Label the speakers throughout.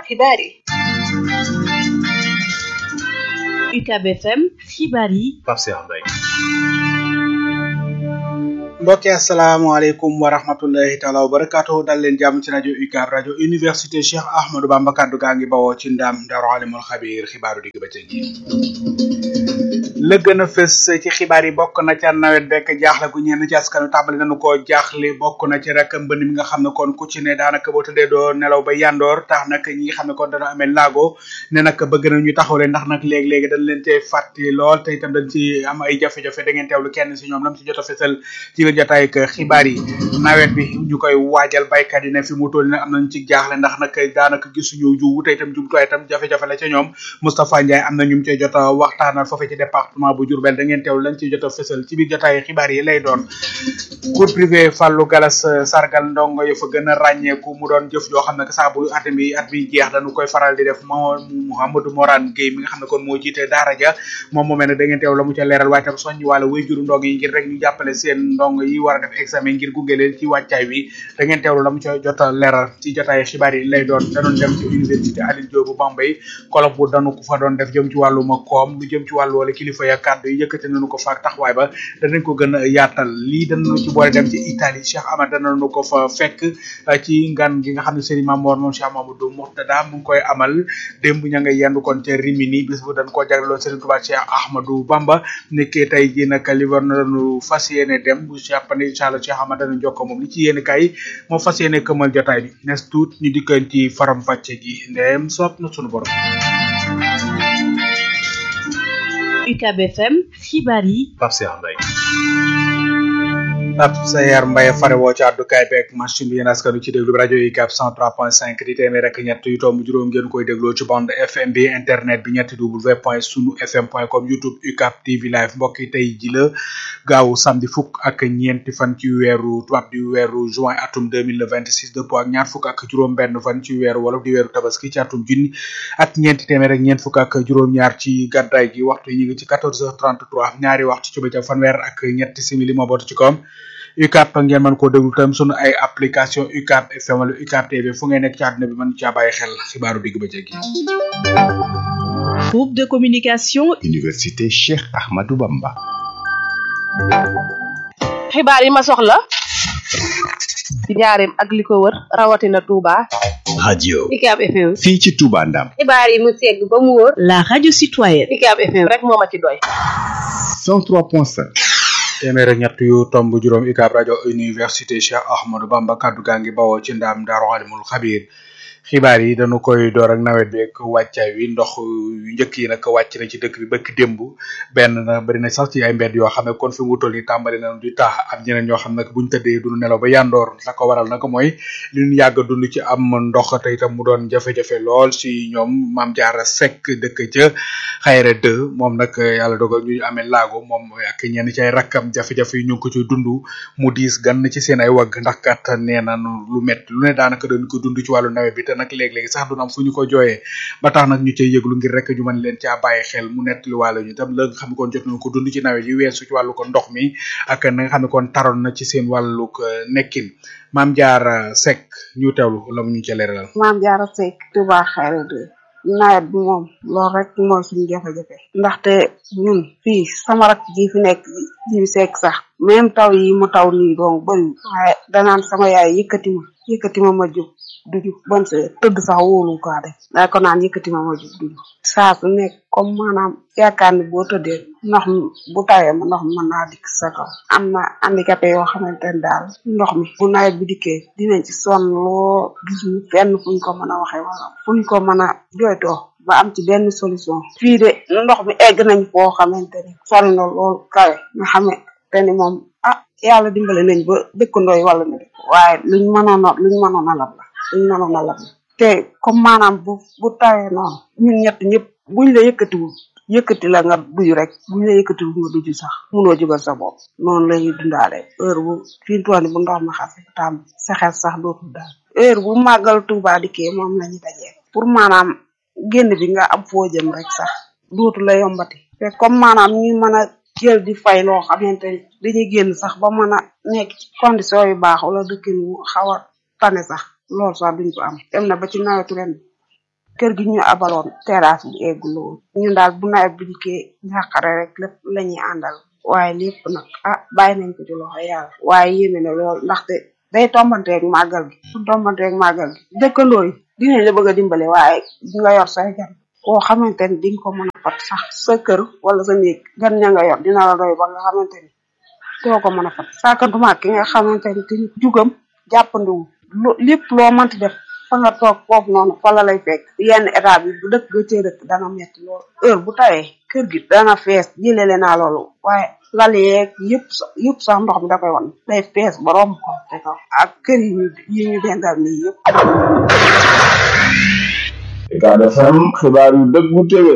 Speaker 1: xibaar yi
Speaker 2: UCAB FM xibaar yi
Speaker 3: Pape Cheikh Mbaye
Speaker 4: mbokki asalaamaaleykum wa rahmatullahi taala wa barakaatu dal leen jàmm ci rajo UCAB rajo université Cheikh Ahmadou Bamba kaddu gaa ngi bawoo ci ndam Daaru Alimul Xabiir xibaaru digg bëccëg yi la gën a fës ci xibaar yi bokk na ca nawet bekk jaaxle gu ñenn ci askanu tàmbali nañu koo jaaxle bokk na ci rek mbënd mi nga xam ne kon ku ci ne daanaka boo tëddee doo nelaw ba yandoor tax nag ñi nga xam ne kon dana amee laago ne nag bëgg na ñu taxawle ndax nag léegi-léegi dañ leen cee fàtti lool te itam dañ ci am ay jafe-jafe da ngeen teewlu kenn si ñoom lam ci jot a fësal ci biir jotaay ak xibaar yi nawet bi ñu koy waajal baykat yi ne fi mu toll ne am nañ ci jaaxle ndax nag daanaka gisuñu jiwu te itam jumtuwaay itam jafe-jafe la ca ñoom Moustapha Ndiaye am na ñu mu cee jot a waxtaanal foofee ci département bu Diourbel da ngeen teewlu lañ ci jot a fësal ci biir jotaay xibaar yi lay doon cours privé Fallou Galas sargal ndongo yo fa gën a ràññeeku mu doon jëf yoo xam ne saa bu at mi at mi jeex dañu koy faral di def moo Mouhamadou Morane Gueye mi nga xam ne kon moo jiite daara ja moom moomee ne da ngeen teew la mu ca leeral waaye tam soññ wàlla way juru ndongo yi ngir rek ñu jàppale seen ndongo yi war a def examen ngir gunge leen ci wàccaay wi da ngeen teewlu la mu ca jot a leeral ci jotaay xibaar yi lay doon da doon dem ci université Alioune Diop bu Bambey colloque bu danu ko fa doon def jëm ci wàlluma koom lu jëm ci wàllu wala kilifa ya kàddu yi yëkkati nañu ko fa taxawaay ba danañ ko gën a yaatal lii danañu ci boole dem ci Italie Cheikh Amad danañu ko fa fekk ci ngan gi nga xam ne Serigne Mamour moom Cheikh Mamadou Mourtada mu ngi koy amal démb ña nga yendu kon ca Rimini bis bu dañ koo jagleloon Serigne Touba Cheikh Ahmadou Bamba nekkee tey ji nag li war nañu fas yéene dem bu jàppandi incha allah Cheikh Amad danañ jokko moom li ci yéene kay moo fas yéene këmal jotaay bi nes tuut ñu dikkan ci faram fàcce gi ndeem soob na sunu borom
Speaker 2: UCAB FM xibaar yi
Speaker 3: Pape Cheikh Mbaye
Speaker 4: Pape Sayar Mbaye fare woo ci àddukaay beeg machine bi yéen askanu ci déglu bi rajo UCAB 103.5 di téeméer rek ñett yu tomb juróom ngeen koy dégloo ci bande FM bi internet bi ñetti w point sunu fm point com youtube UCAB TV live mbokk yi tey ji la gaaw samedi fukk ak ñeenti fan ci weeru tubaab di weeru juin atum 2026 dëppoo ak ñaar fukk ak juróom benn fan ci weeru wolof di weeru tabaski ci atum junni ak ñeenti téeméer ak ñeent fukk ak juróom ñaar ci gàddaay gi waxtu yi ñu ngi ci 14h33 ñaari waxtu ci bëccëg fanweer ak ñetti simili moo bootu ci koom UCAB ngeen mën koo déglu tam sunu ay application UCAB FM wala UCAB TV fu ngeen nekk ci àdduna bi mën caa bàyyi xel xibaaru digg bëccëg yi.
Speaker 2: groupe de communication
Speaker 5: Université Cheikh Ahmadou Bamba.
Speaker 1: xibaar yi ma soxla ci njaareem ak li ko wër rawatina Touba.
Speaker 5: radio
Speaker 1: UCAB FM.
Speaker 5: fii ci Touba Ndam.
Speaker 1: xibaar yi mu segg ba mu wóor.
Speaker 2: la radio citoyenne
Speaker 1: UCAB FM rek moo ma ci doy.
Speaker 5: 103.5.
Speaker 4: téeméer ak ñett yu tomb juróom UCAB rajo université Cheikh Ahmadou Bamba kaddu gaa ngi bawoo ci ndaam Daaru Alimul Xabiir xibaar yi dañu koy door ak nawet bi ak wàccaay wi ndox yu njëkk yi nag wàcc na ci dëkk bi bëkk démb benn na bari na sax ci ay mbedd yoo xam ne kon fi mu toll nii tàmbali nañu di tax am ñeneen ñoo xam ne buñ tëddee duñu nelaw ba yandoor la ko waral nag mooy li ñu yàgg dund ci am ndox te itam mu doon jafe-jafe lool si ñoom maam jaara sekk dëkk ca xayra dë moom nag yàlla dogal ñu amee laago moom ak ñenn ci ay rakkam jafe-jafe yi ñu ngi ko ci dund mu diis gan ci seen ay wagg ndax kat nee nañu lu métti lu ne daanaka dañu ko dund ci wàllu nawet bi te nag léeg-léegi sax du am fu ñu ko jooyee ba tax nag ñu cay yëglu ngir rek ñu mën leen caa bàyyi xel mu nettali wàllu ñu tam la nga xam ne kon jot nañu ko dund ci nawet yi weesu ci wàllu ko ndox mi ak na nga xam ne kon taroon na ci seen wàllu nekkin maam jaar Seck ñu teewlu la mu ñu ca leeralal.
Speaker 6: maam jaara Seck Touba Xayra de nawet bi moom loolu rek mooy suñu jafe-jafe ndaxte ñun fii sama rak ji fi nekk ji fi Seck sax même taw yi mu taw nii donc bëri waaye danaan sama yaay yëkkati ma yëkkati ma ma jóg du jug bon se tëdd sax wóolu ko def daa ko naan yëkkati ma ma jóg du jug saa su nekk comme maanaam yaakaar ni boo tëddee ndox mi bu tawee ma ndox mi mën naa dikk sa kaw am na handicapé yoo xamante ne daal ndox mi bu nawet bi dikkee dinañ ci sonn loo gis ñu fenn fuñ ko mën a waxee wala fuñ ko mën a jooytoo ba am ci benn solution fii de ndox mi egg nañ foo xamante ni sori na lool kawe nga xamante ni moom ah yàlla dimbale nañ ba dëkkandoo yi wala na waaye luñ mënoon a luñ mënoon a lab la luñ mënoon a lab la te comme maanaam bu bu tawee noonu ñun ñett ñëpp buñ la yëkkatiwul yëkkati la nga duju rek buñ la yëkkatiwul nga duju sax munoo jógal sa bopp noonu la ñuy dundaale heure bu fii tooni bu ndox ma xase tam sa xel sax dootul daal heure bu màggal Tuuba dikkee moom la ñu dajee pour maanaam génn bi nga am foo jëm rek sax dootu la yombati te comme maanaam ñu mën a jël di fay loo xamante ni dañuy génn sax ba mën a nekk ci condition yu baax wala dëkkin wu xaw a tane sax loolu sax duñ ko am dem na ba ci nawetu ren kër gi ñu abaloon terrasse bi eggul woon ñun daal bu nawet bi dikkee njàqare rek lépp la ñuy àndal waaye lépp nag ah bàyyi nañ ko ci loxo yàlla waaye yéeme na lool ndaxte day tombanteeg màggal gi su tombanteeg màggal gi dëkkandoo yi dinañ la bëgg a dimbale waaye di nga yor say gan koo xamante ni di nga ko mën a fat sax sa kër wala sa néeg gan ña nga yor dina la doy ba nga xamante ni doo ko mën a fat sàkkantuma ki nga xamante ni tamit jugam jàppandiwu lu lépp loo mënti def fa nga toog foofu noonu fa la lay fekk yenn état bi bu dëkk ga cee dëkk dana metti lool heure bu tawee kër gi dana fees jëlele naa loolu waaye lal yeeg yëpp sax yëpp sax ndox mi da koy wan day fees ba romb ko te kaw ak kër yi ñu yi ñu dendal nii yëpp
Speaker 3: Ucab FM xibaar yu dëggu téwé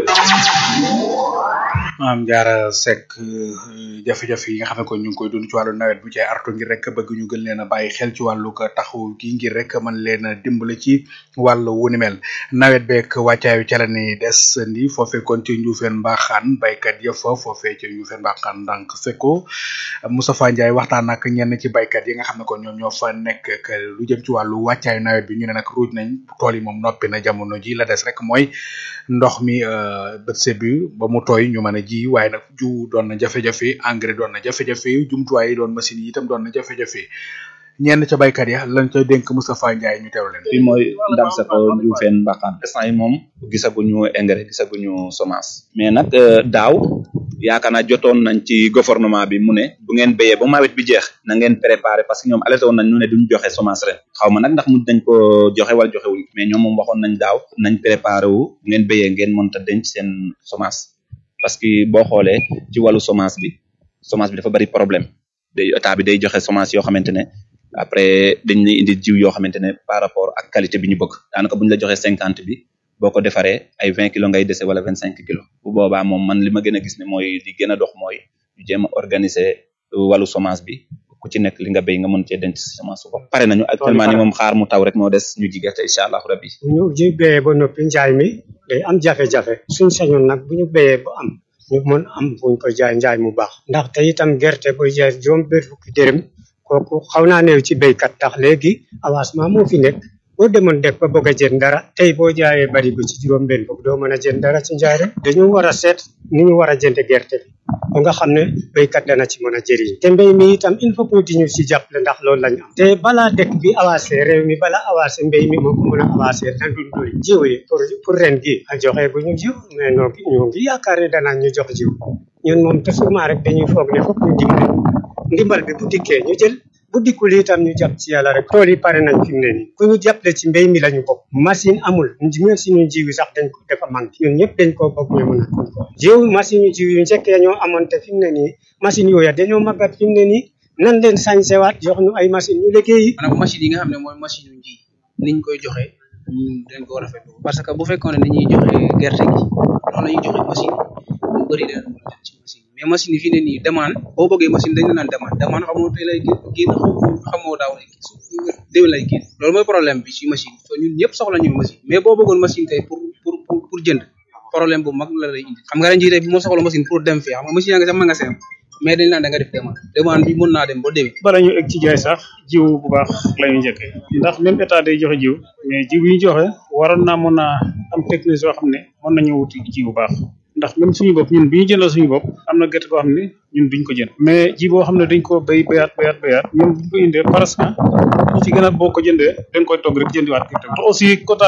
Speaker 4: maam jaara sekk jafe-jafe yi nga xam ne ko ñu ngi koy dund ci wàllu nawet bu ci ay artu ngir rek bëgg ñu gën leen a bàyyi xel ci wàllu ko taxaw gi ngir rek mën leen a dimbale ci wàllu wu ni mel nawet beeg wàccaayu ca la ni des ndi foofee kon ci njuufeen mbaaxaan baykat ya fa foofee ci njuufeen mbaaxaan ndànk fekko Moustapha Ndiaye waxtaan ak ñenn ci baykat yi nga xam ne kon ñoom ñoo fa nekk ak lu jëm ci wàllu wàccaayu nawet bi ñu ne nag ruuj nañ tool yi moom noppi na jamono ji la des rek mooy ndox mi bët sebi ba mu tooy ñu mën a ji waaye nag jiw doon na jafe-jafe engrais doon na jafe-jafe jumtuwaay yi doon machine yi itam doon na jafe-jafe ñenn ca baykat ya lañ ca dénk Moustapha Ndiaye ñu teew leen.
Speaker 7: bi mooy ndam sa ko Ndioufène Mbaxaan instant yi moom gisaguñu engrais gisaguñu semence mais nag daaw yaakaar naa jotoon nañ ci gouvernement bi mu ne bu ngeen béyee ba nawet bi jeex na ngeen préparer parce que ñoom alerté woon nañ ñu ne duñ joxe semence ren xaw ma nag ndax mujj nañ ko joxe wala joxe wuñ mais ñoom moom waxoon nañ daaw nañ préparer wu bu ngeen béyee ngeen mënta denc seen semence parce que boo xoolee ci wàllu semence bi semence bi dafa bari problème day état bi day joxe semence yoo xamante ne après dañ lay indi jiw yoo xamante ne par rapport ak qualité bi ñu bëgg daanaka bu ñu la joxee cinquante bi boo ko defaree ay vingt kilos ngay dese wala vingt cinq kilos bu boobaa moom man li ma gën a gis ne mooy li gën a dox mooy ñu jéem a organiser wàllu semence bi ku ci nekk li nga béy nga mën cee denc semence ko pare nañu actuellement ni moom xaar mu taw rek moo des ñu ji gerte incha allahu rabbi
Speaker 8: bu ñu ji béyee ba noppi njaay mi day am jafe-jafe suñ sañoon nag bu ñu béyee ba am ñu mën am buñ ko jaay njaay mu baax ndax te itam gerte buy jaay juróom benn fukki dërëm kooku xaw naa néew ci béykat tax léegi avancement moo fi nekk boo demoon def ba bëgg a jënd dara tey boo jaayee barigo ci juróom benn fukk doo mën a jënd dara ci njaay rek dañu war a seet ni ñu war a jënd gerte bi ba nga xam ne béykat dana ci mën a jëriñ te mbéy mi itam il faut que di ñu ci jàppale ndax loolu lañu am te balaa dëkk bi avancé réew mi balaa avancé mbéy mi moo ko mën a avancé na dul doy jiw yi pour pour ren gi a joxe bu ñu jiw mais noo ngi ñoo ngi yaakaar ne danaa ñu jox jiw ñun moom toujours rek dañuy foog ne fokk ñu dimbale ndimbal bi bu dikkee ñu jël bu dikkul itam ñu jàpp ci yàlla rek tool yi pare nañ fi mu ne nii ku ñu jàppale ci mbéy mi lañu bokk machine amul machine yu jiw yi sax dañ ko dafa manqué ñun ñëpp dañ koo bokk ñu mën a ko jiw machine yu jiw yu njëkkee ñoo amoon te fi mu ne nii machine yooya dañoo màggat fi mu ne nii nan leen sañsewaat jox ñu ay machine ñu liggéeyi
Speaker 9: maanaam machine yi nga xam ne mooy machine yu ji niñ koy joxe ñun dañ ko rafetlu parce que bu fekkoon ne dañuy joxe gerte gi loolu la ñuy joxe machine lu bëri dana mën a dem ci machine mais machine yi fii ne nii demande boo bëggee machine dañ la naan demande demande xamoo tey lay génn xamoo daaw lay génn su déwén lay génn loolu mooy problème bi ci machine so ñun ñëpp soxla ñu machine mais boo bëggoon machine tey pour pour pour pour jënd problème bu mag la lay indi xam nga ren jii tey bi moo soxla machine pour dem fii xam nga machine yaa nga sax magasin mais dañ naan da nga def demande demande bi mën naa dem ba déwén
Speaker 10: bala ñu egg ci jaay sax jiw bu baax la ñu njëkkee ndax même état day joxe jiw mais jiw yi ñu joxe waroon naa mën a am technique yoo xam ne mën nañu wuti jiw bu baax ndax même suñu bopp ñun bi ñu jëndal suñu bopp am na gerte boo xam ne ñun duñ ko jënd mais ji boo xam ne dañ ko béy béyaat béyaat béyaat ñun buñ ko indee parce que ñu ci gën a boo ko jëndee dañ koy togg rek jëndiwaat gerte te aussi quota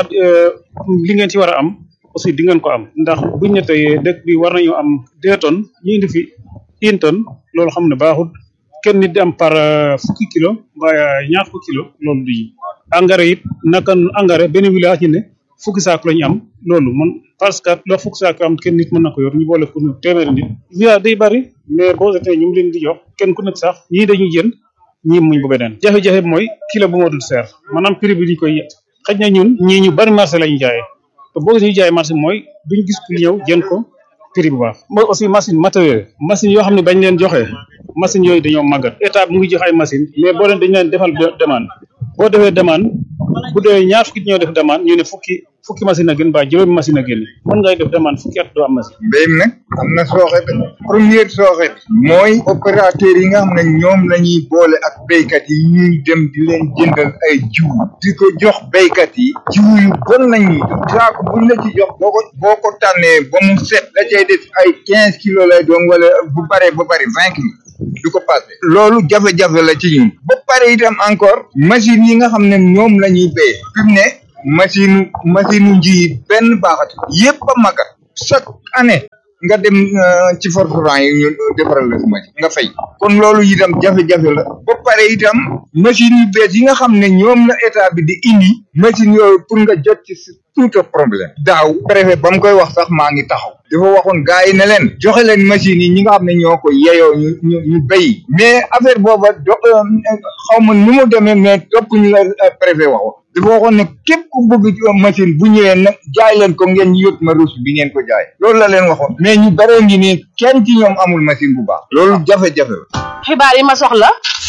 Speaker 10: li ngeen ci war a am aussi di ngeen ko am ndax buñ ne tey dëkk bi war nañu am deux tonnes ñu indi fi une tonne loolu xam ne baaxul kenn nit di am par fukki kilo mbaa ñaar fukki kilo loolu du yi engrais it naka engrais benn village ñu ne fukki saako la ñu am loolu man parce que loo fukki saako am kenn nit mën na ko yor ñu boole pour ñu téeméeri nit village day bari mais boo seetee ñu ngi leen di jox kenn ku nekk sax ñii dañuy jënd ñii muñ bu beneen jafe-jafe bi mooy kilo bu moo dul seer maanaam prix bi diñ koy xëj na ñun ñii ñu bari marché la ñu jaayee te boo ñu jaay marché mooy duñ gis ku ñëw jënd ko prix bu baax mooy aussi machine matériel machine yoo xam ne bañ leen joxe machine yooyu dañoo màggat état mu ngi jox ay machine mais boo leen dañ leen defal demande boo defee demande bu dee ñaar fukki ñoo def demande ñu ne fukki fukki machine a gën ba juróomi machine a gën mën ngay def demande fukki at doo am machine
Speaker 11: mbéy mi nag am na sooxe bi première sooxe bi mooy opérateur yi nga xam ne ñoom la ñuy boole ak béykat yi ñuy dem di leen jëndal ay jiw di ko jox béykat yi jiw yu bon lañuy jox saako buñ la ci jox boo ko boo ko tànnee ba mu set la cay def ay quinze kilos lay doon wala bu baree ba bari vingt kilos du ko passé loolu jafe-jafe la ci ñun ba pare itam encore machine yi nga xam ne ñoom la ñuy béy fi mu ne machine machine nji yi benn baaxatu yépp a magat chaque année nga dem ci forfran yi ñu defaral la machine nga fay kon loolu itam jafe-jafe la ba pare itam machine yu bees yi nga xam ne ñoom la état bi di indi machine yooyu pour nga jot ci tout un problème daaw préfet ba mu koy wax sax maa ngi taxaw dafa waxoon gars yi ne leen joxe leen machines yi ñi nga xam ne ñoo ko yeyoo ñu ñu ñu béy mais affaire booba do xaw ma nu mu demee mais topp ñu la préfet waxoon dafa waxoon ne képp ku bëgg machine bu ñëwee nag jaay leen ko ngeen yót ma ruus bi ngeen ko jaay loolu la leen waxoon mais ñu bare ngi nii kenn ci ñoom amul machine bu baax loolu jafe-jafe la
Speaker 1: xibaar yi ma soxla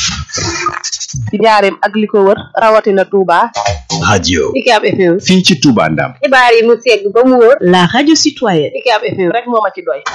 Speaker 1: ci njaareem ak li ko wër rawatina Touba.
Speaker 5: radio
Speaker 2: UCAB FM.
Speaker 5: fii ci Touba Ndam
Speaker 2: xibaar yi mu segg ba mu wóor. la radio citoyenne. UCAB FM
Speaker 1: rek moo ma ci doy.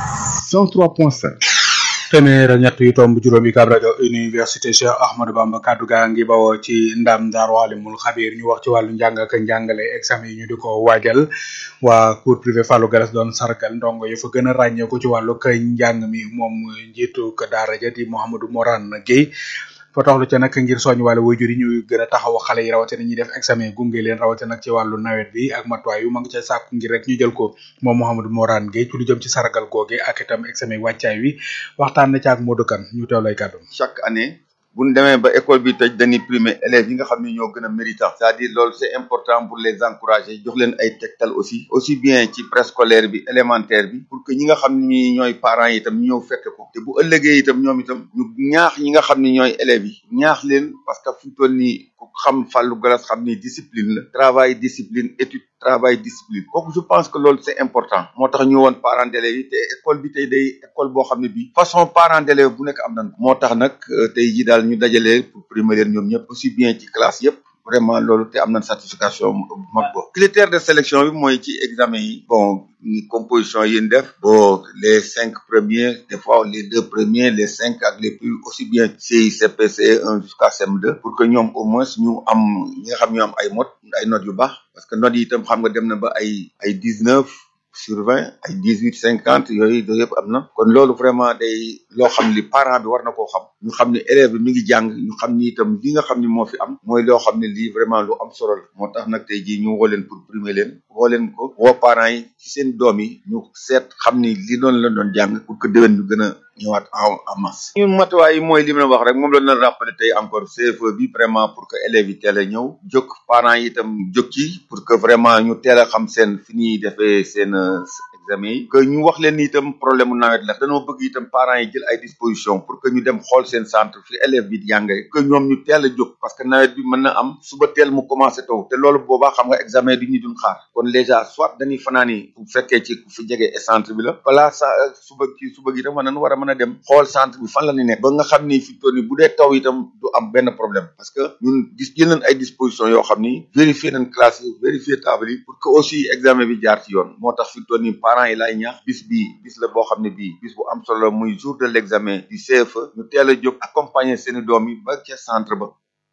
Speaker 5: 103.5
Speaker 4: téeméer ak ñett yu tomb juróom yi kaab rajo université Cheikh Ahmadou Bamba kaddu gaa ngi bawoo ci ndam Daaru Alimul Xabiir ñu wax ci wàllu njàng ak njàngale examen yi ñu di ko waajal waa cours privé Fallou Garas doon sargal ndongo yu fa gën a ràññee ko ci wàllu kay njàng mi moom njiitu ko daara ja di Mouhamadou Morane Guèye fa taxlu ca nag ngir soñ wàllu waajur yi ñu gën a taxaw xale yi rawatina ñuy def examen gunge leen rawatina nag ci wàllu nawet bi ak matuwaay yu ma ngi ca sàkku ngir rek ñu jël ko moom Mouhamadou Morane Guèye ci lu jëm ci sargal googe ak itam examen wàccaay wi waxtaan na ci ak Modou Kane ñu teew lay kàddu
Speaker 12: chaque année bu ñu demee ba école bi tëj dañuy primer élèves yi nga xam ne ñoo gën a méritant c'est-à-dire loolu c'est important pour les encourager jox leen ay tegtal aussi aussi bien ci préscolaire bi élémentaire bi pour que ñi nga xam ne ñooy parents yi itam ñu ñëw fekk ko te bu ëllëgee itam ñoom itam ñu ñaax ñi nga xam ne ñooy élèves yi ñaax leen parce que fu mu toll nii ku xam Fallou Galas xam ni discipline la travail discipline étude travail discipline kooku je pense que loolu c'est important moo tax ñu woon parents d'élèves yi te école bi tey day école boo xam ne bii façon parents d'élèves bu nekk am nañ ko moo tax nag tey ji daal ñu dajale pour primer leen ñoom ñëpp aussi bien ci classe yëpp vraiment loolu te am nañ certification bu mag bo critère de sélection bi mooy ci examen yi bon ni composition yi ñu def bon les cinq premiers des fois les deux premiers les cinq ak les plus aussi bien ci CPC 1 jusqu'à CM2 pour que ñoom au moins ñu am ñi nga xam ñu am ay mot ay notes yu baax parce que notes yi itam xam nga dem na ba ay ay dix neuf sur vingt ay dix huit cinquante yooyu yooyu yëpp am na kon loolu vraiment day loo xam ni parent bi war na koo xam ñu xam ne élève bi mi ngi jàng ñu xam ni itam li nga xam ni moo fi am mooy loo xam ne lii vraiment lu am solo la moo tax nag tey jii ñu woo leen pour primer leen woo leen ko woo parents yi ci seen doom yi ñu seet xam ni li doon la doon jàng pour que déwén ñu gën a ñëwaat en en masse. ñun matuwaay yi mooy li ma wax rek moom la ñu rappelé tey encore CFE bi vraiment pour que élèves yi teel a ñëw jóg parents yi itam jóg ci pour que vraiment ñu teel a xam seen fi ñuy defee seen examen yi. que ñu wax leen ni itam problème mu nawet la dañoo bëgg itam parents yi jël ay dispositions pour que ñu dem xool seen centre fi élève bi di jàngee que ñoom ñu teel a jóg parce que nawet bi mën na am suba teel mu commencé taw te loolu boobaa xam nga examen du ñu duñ xaar kon déjà soit dañuy fanaani bu fekkee ci fi jege centre bi la balaa sa suba ci suba gi itam war nañu war a mën a dem xool centre bi fan la ñu nekk ba nga xam ni fi toll nii bu dee taw itam du am benn problème parce que ñun gis jël nañ ay dispositions yoo xam ni vérifier nañ classe yi vérifier table yi pour que aussi examen bi jaar ci yoon moo tax fi toll nii parents yi laay ñaax bis bi bis la boo xam ne bii bis bu am solo muy jour de l'examen du CFE ñu teel a jóg accompagner seeni doom yi ba ca centre ba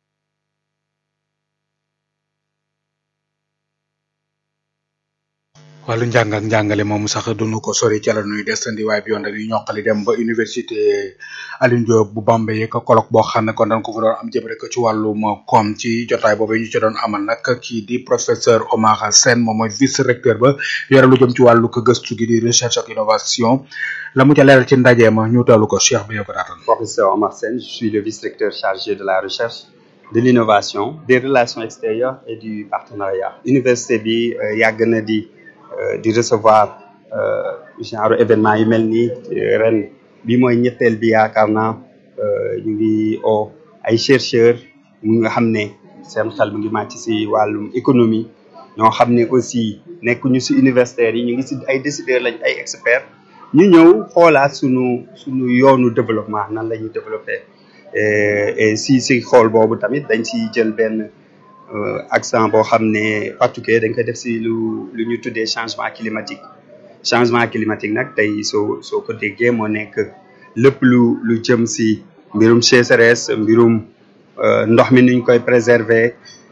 Speaker 4: wàllu njàng ak njàngale moomu sax duñu ko sori ca la nuy desandi waaye bi yoon dañuy ñoqali dem ba université Alioune Diop bu Bambey yeeg colloque boo xam ne kon dañ ko fa doon am jëm rek ci wàllum koom ci jotaay boobu ñu ci doon amal nag kii di professeur Omar Sène moom mooy vice recteur ba yore lu jëm ci wàllu ko gëstu gi di recherche ak innovation la mu ca leeral ci ndaje ma ñu teewlu ko Cheikh bi ko daatal.
Speaker 13: Professeur Omar Sène je suis le vice recteur chargé de la recherche de l'innovation des relations extérieures et du partenariat université bi yàgg na di. di recevoir genre événement yu mel nii ren bi mooy ñetteel bi yaakaar naa ñu ngi o ay chercheurs mu nga xam ne seen xel mu ngi màcc si wàllum économie ñoo xam ne aussi nekkuñu si universitaires yi ñu ngi si ay décideurs lañ ay experts ñu ñëw xoolaat sunu sunu yoonu développement nan la ñuy développer et et si si xool boobu tamit dañ si jël benn accent boo xam ne particulier dañ koy def si lu lu ñu tuddee changement climatique changement climatique nag tey soo soo ko déggee moo nekk lépp lu lu jëm si mbirum sécheresse mbirum ndox mi nuñ koy préserver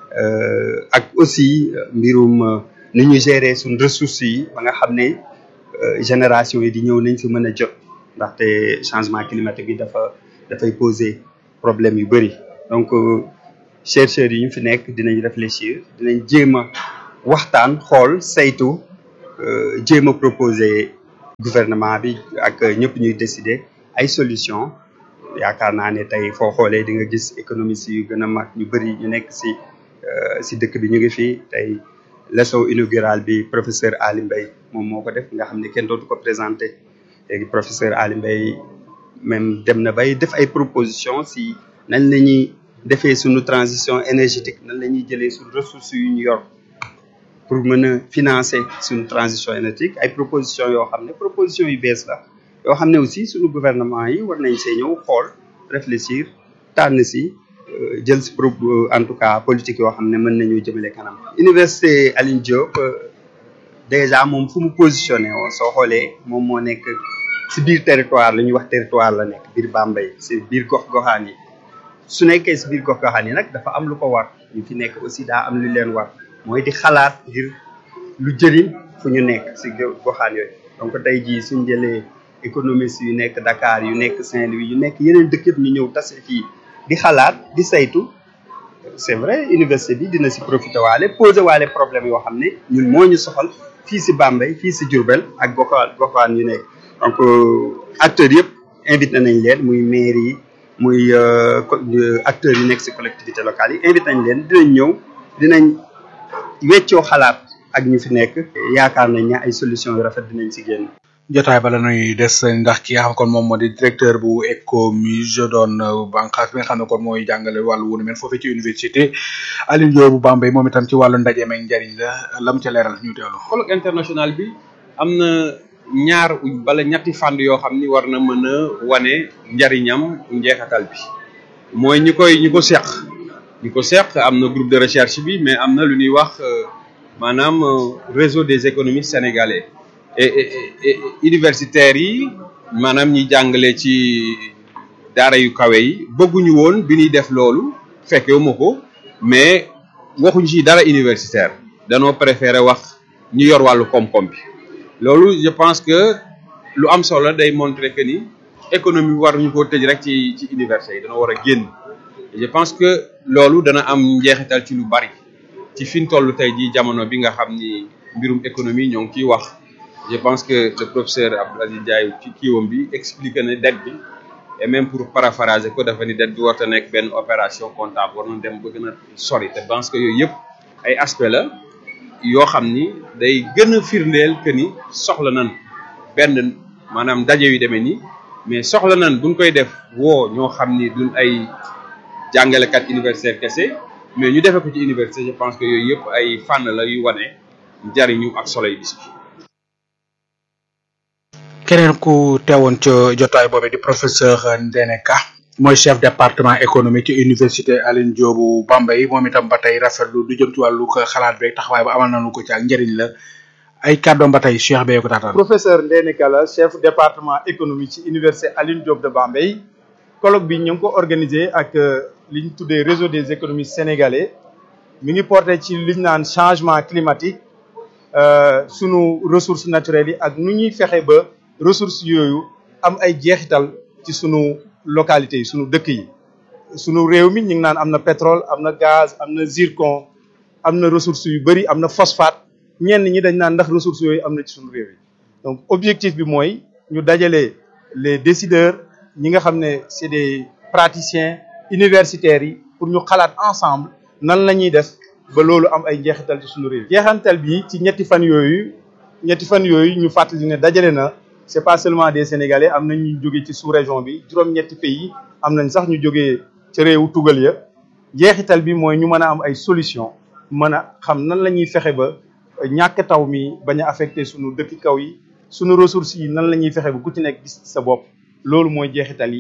Speaker 13: ak aussi mbirum nu ñu gérer suñ ressources yi ba nga xam ne génération yi di ñëw nañ si mën a jot ndaxte changement climatique bi dafa dafay poser problème yu bëri donc chercheurs yi ñu fi nekk dinañ réfléchir dinañ jéem a waxtaan xool saytu jéem a proposer gouvernement bi ak ñëpp ñuy décider ay solution yaakaar naa ne tey foo xoolee di nga gis économistes yu gën a mag ñu bëri ñu nekk si si dëkk bi ñu ngi fii tey leçon inaugurale bi professeur Ali Mbaye moom moo ko def nga xam ne kenn dootu ko présenté léegi professeur Ali Mbaye même dem na bay def ay proposition si nañ la ñuy defee suñu transition énergétique nan la ñuy jëlee suñu ressources yu ñu yor pour mën a financer suñu transition énergétique ay proposition yoo xam ne proposition yu bees la yoo xam ne aussi suñu gouvernement yi war nañ see ñëw xool réfléchir tànn si jël si pro en tout cas politique yoo xam ne mën nañu jëmale kanam. université Alioune Diop déjà moom fu mu positionné woo soo xoolee moom moo nekk si biir territoire la ñuy wax territoire la nekk biir Bambey si biir gox-goxaan yi su nekkee si biir gox-goxaan yi nag dafa am lu ko war ñu fi nekk aussi daa am lu leen war mooy di xalaat ngir lu jëriñ fu ñu nekk si goxaan yooyu donc tey jii suñ jëlee économistes yu nekk Dakar yu nekk Saint-Louis yu nekk yeneen dëkk yëpp ñu ñëw tase fii di xalaat di saytu c'est vrai université bi dina si profité waale posé waale problème yoo xam ne ñun moo ñu soxal fii si Bambey fii si Diourbel ak goxaan goxaan yu nekk donc acteurs yëpp invité nañ leen muy maire yi muy acteurs yi nekk si collectivité locale yi invité nañ leen dinañ ñëw dinañ weccoo xalaat ak ñu fi nekk yaakaar nañ ne ay solution yu rafet dinañ si génn
Speaker 4: jotaay bala nuy des ndax ki nga xam kon moom moo di directeur bu ECOMUS doon bànqaas bi nga xam ne kon mooy jàngale wàllu wunu mel foofee ci université Alioune Diop bu Bambey moom itam ci wàllu ndaje meeg njariñ la lam ca leeral ñu teewlu.
Speaker 14: colloque international bi am na ñaar bala ñetti fànn yoo xam ni war na mën a wane njariñam njeexatal bi mooy ñi koy ñi ko seq ñi ko seq am na groupe de recherche bi mais am na lu ñuy wax maanaam réseau des économistes sénégalais. et et universitaires yi maanaam ñi jàngale ci daara yu kawe yi bëgguñu woon bi ñuy def loolu fekkewu ma ko mais waxuñu ci dara universitaire danoo préféré wax ñu yor wàllu koom-koom bi loolu je pense que lu am solo day montrer que ni économie war ñu ko tëj rek ci ci université yi dana war a génn je pense que loolu dana am njeexital ci lu bari ci fi ñu toll tey jii jamono bi nga xam ni mbirum économie ñoo ngi ciy wax je pense que le professeur Abdou Aziz Ndiaye ci kiiwam bi expliqué na dette bi et même pour paraphraser ko dafa ni dette bi warta nekk benn opération comptable war na dem ba gën a sori te pense que yooyu yëpp ay aspect la yoo xam ni day gën a firndeel que ni soxla nan benn maanaam daje yu demee nii mais soxla nan buñ koy def woo ñoo xam ni duñ ay jàngalekat universitaire kese mais ñu defee ko ci université je pense que yooyu yëpp ay fànn la yu wane njariñu ak solo yi bis bi
Speaker 4: keneen ku teewoon ca jotaay boobe di professeur Ndene Ka mooy chef département économie ci université Alioune Diop bu Bambey moom itam ba tey rafetlu du jëm ci wàllu xalaat beeg taxawaay ba amal nañu ko ci ak njëriñ la ay kàddoom ba tey Cheikh Beye ko taataan.
Speaker 15: professeur Ndene Ka la chef département économie ci université Alioune Diop de Bambey colloque bi ñu ngi ko organisé ak li ñu tuddee réseau des économistes sénégalais mi ngi porté ci li ñu naan changement climatique sunu ressources naturelles yi ak nu ñuy fexe ba. ressources yooyu am ay jeexital ci sunu localité yi sunu dëkk yi sunu réew mi ñu ngi naan am na pétrole am na gaz am na zircon am na ressources yu bëri am na phosphate ñenn ñi dañ naan ndax ressources yooyu am na ci sunu réew yi donc objectif bi mooy ñu dajale les décideurs ñi nga xam ne c'est des praticiens universitaires yi pour ñu xalaat ensemble nan la ñuy def ba loolu am ay njeexital ci sunu réew jeexantal bi ci ñetti fan yooyu ñetti fan yooyu ñu fàttali ne dajale na c'est pas seulement des sénégalais am nañ ñu jógee ci sous-région bi juróom-ñetti pays am nañ sax ñu jógee ci réewu tugal ya jeexital bi mooy ñu mën a am ay solution mën a xam nan la ñuy fexe ba ñàkk taw mi bañ a affecté sunu dëkk kaw yi sunu ressources yi nan la ñuy fexe ba ku ci nekk gis sa bopp loolu mooy jeexital yi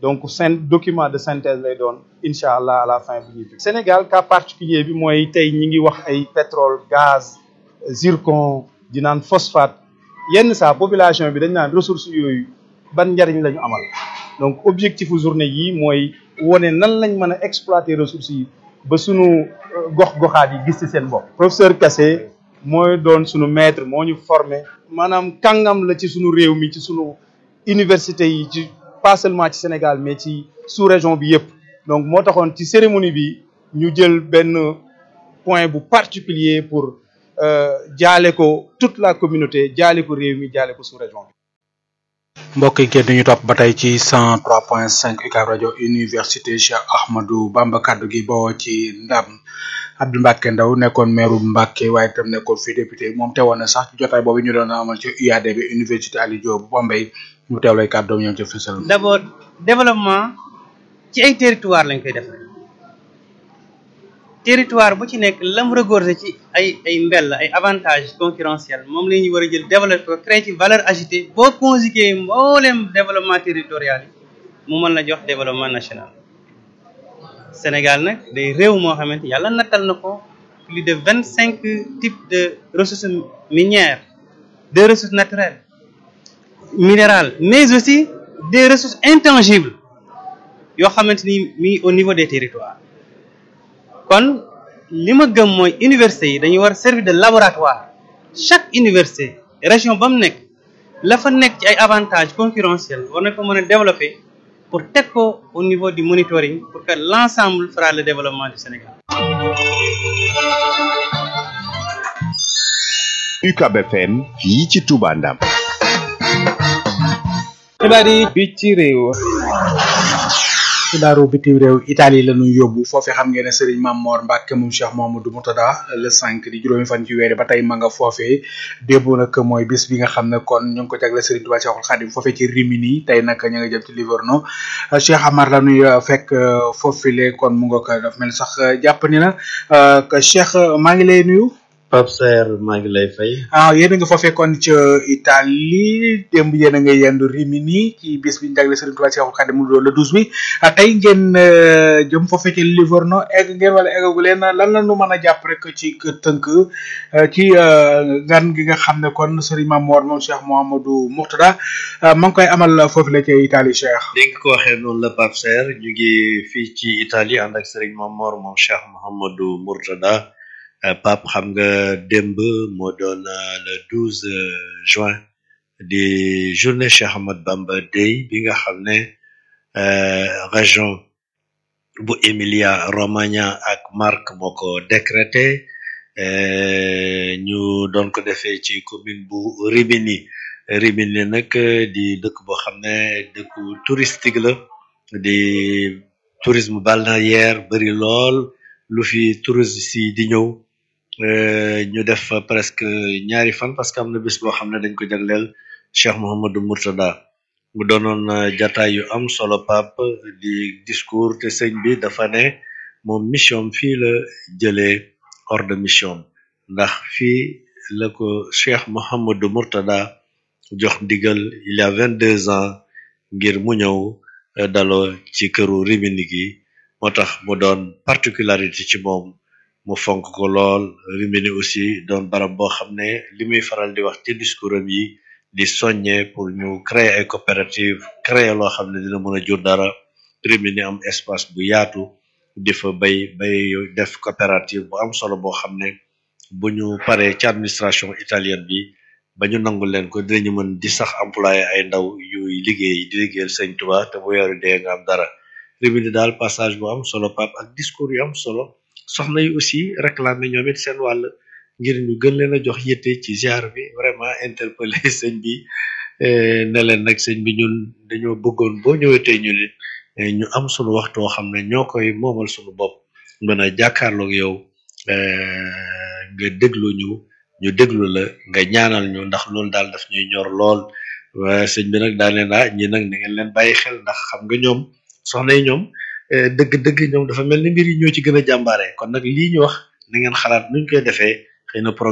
Speaker 15: donc syn document de synthèse lay doon incha allah à la fin bu ñuy Sénégal cas particulier bi mooy tey ñi ngi wax ay pétrole gaz zircon di naan phosphate yenn saa population bi dañ naan ressources yooyu ban njariñ la ñu amal donc objectifu journée yi mooy wone nan lañ mën a exploiter ressources yi ba sunu gox-goxaat yi gis ci seen bopp professeur Kassé mooy doon sunu maître moo ñu formé maanaam kàngam la ci sunu réew mi ci sunu université yi ci pas seulement ci Sénégal mais ci sous région bi yëpp donc moo taxoon ci cérémonie bi ñu jël benn point bu particulier pour jaale ko toute la communauté jaale ko réew mi jaale ko sous région bi
Speaker 4: mbokk yi kenn ñu topp ba tey ci 103.5 UCAB rajo université Cheikh Ahmadou Bamba kaddu gi bawoo ci ndam Abdou Mbacke Ndaw nekkoon maire Mbacke waaye itam nekkoon fi député moom teewoon na sax ci jotaay boobu ñu doon amal ci UAD bi université Aliou Diop bu Bambey ñu teewlay kàddoom ñoom ci fësal.
Speaker 16: d'abord développement ci ay territoire lañ koy defee territoire bu ci nekk lam regorger ci ay ay mbell ay avantages concurrentiels moom la ñuy war a jël développer ko créer ci valeur ajoutée boo conjuguer mboolem développement territorial yi mu mën la jox développement national Sénégal nag day réew moo xamante yàlla nattal na ko plus de vingt cinq types de ressources minières de ressources naturelles minérales mais aussi des ressources intangibles yoo xamante ni mi ngi au niveau des territoires kon li ma gëm mooy université yi dañuy war servir de laboratoire chaque université région ba mu nekk la fa nekk ci ay avantages concurrentiels war na ko mën a développer pour teg ko au niveau du monitoring pour que l'ensemble fera le développement du Sénégal.
Speaker 5: UCAB FM fii ci Touba Ndam.
Speaker 4: xibaar yi bi ci réew. xibaaru bitim réew Italie la ñuy yóbbu foofee xam ngeen ne Serigne Mamor Mbacke moom Cheikh Mamadou Moutada le 5 di juróomi fan ci weer ba tey ma nga foofee démb nag mooy bis bi nga xam ne kon ñu ngi ko jagle Serigne Touba Cheikhul Khadim foofee ci Rimini tey nag ña nga jëm ci Livorno Cheikh Amar la ñuy fekk foofile kon mu nga ko daf mel sax jàpp ni na Cheikh maa ngi lay nuyu.
Speaker 17: Pape Saer maa ngi lay fay.
Speaker 4: ah yéen a nga foofee kon ca Italie démb yéen a nga yendu Rimini ci bis bi ñu jagle Serigne Touba Cheikhul Khadim mu doon le 12 bi tey ngeen jëm foofee ci Livorno egg ngeen wala eggagu leen lan la ñu mën a jàpp rek ci tënk ci gan gi nga xam ne kon Serigne Mamor moom Cheikh Mouhamadou Mourtada ma ngi koy amal foofu la ca Italie Cheikh.
Speaker 17: li nga ko waxee noonu la Pape Saer ñu ngi fii ci Italie ànd ak Serigne Mamor moom Cheikh Mouhamadou Mourtada. Pape xam nga démb moo doon le 12 juin di journée Cheikh Ahmad Bamba Day bi nga xam ne région bu Emilia Romagna ak Marche moo ko décrété ñu doon ko defee ci commune bu Rimini Rimini nag di dëkk boo xam ne dëkku touristique la di tourisme balnéaire bari lool lu fi touristes yi di ñëw ñu def presque ñaari fan parce que am na bés boo xam ne dañ ko jagleel Cheikh Mouhamadou Mourtada mu doonoon jataay yu am solo pap di discours te sëñ bi dafa ne moom mission fii la jëlee hors de mission ndax fii la ko Cheikh Mouhamadou Mourtada jox ndigal il y a vingt deux ans ngir mu ñëw daloo ci këru Rimini gi moo tax mu doon particularité ci moom mu fonk ko lool Rimini aussi doon barab boo xam ne li muy faral di wax ci discours am yi di soññe pour ñu créer ay coopérative créer loo xam ne dina mën a jur dara Rimini am espace bu yaatu di fa bay bay def coopérative bu am solo boo xam ne bu ñu paree ci administration italienne bi ba ñu nangu leen ko dinañu mën di sax employé ay ndaw yuy liggéey di liggéeyal sëñ Tuba te bu weeru dee nga am dara Rimini daal passage bu am solo pap ak discours yu am solo soxna yi aussi réclamer ñoom it seen wàll ngir ñu gën leen a jox yitte ci ziar bi vraiment interpellé sëñ bi ne leen nag sëñ bi ñun dañoo bëggoon boo ñëwee tey ñu nit ñu am sunu waxtu woo xam ne ñoo koy moomal sunu bopp mën a jàkkaarloog yow nga déglu ñu ñu déglu la nga ñaanal ñu ndax loolu daal daf ñuy ñor lool waaye sëñ bi nag daal leen ah ñi nag na ngeen leen bàyyi xel ndax xam nga ñoom soxna yi ñoom dëgg-dëgg ñoom dafa mel ni mbir yi ñoo ci gën a jàmbaare kon nag lii ñu wax na ngeen xalaat nuñ koy defee xëy na